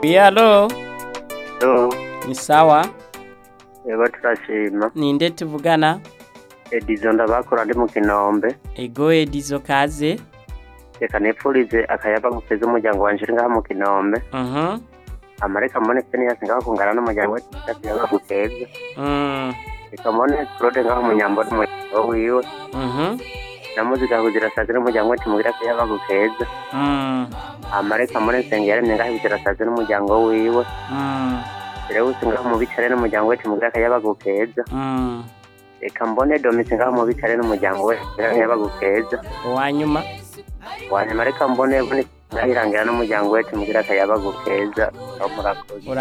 Alo, Yo, ni sawa? yego turashima. Ninde tuvugana? Edizo ndabakura ndi mu Kinombe. Ego Edizo kaze. Reka nipfurize akayaba gukeza umuryango wanje uri ngaha mu Kinombe. Mhm. Amareka mbone Phineas ngaho kungana n'umuryango we akayaba gukeza. Mm. Reka mbone Claude ngaho mu Nyambo n'umuryango wiwe. Mhm. Na muzika kugira sazi n'umuryango we tumugira akayaba gukeza. Mm. Amareka mbone Nsengera ngaho kugira sazi n'umuryango wiwe. Mm. Rewusi ngaho mu bicare n'umuryango we tumugira akayaba gukeza. Mm. Reka mbone Domisi ngaho mu bicare n'umuryango we tumugira akayaba gukeza. Uwanyuma. wanyuma reka mbone mbone ndahirangira n'umuryango we tumugira akayaba gukeza aho murakoze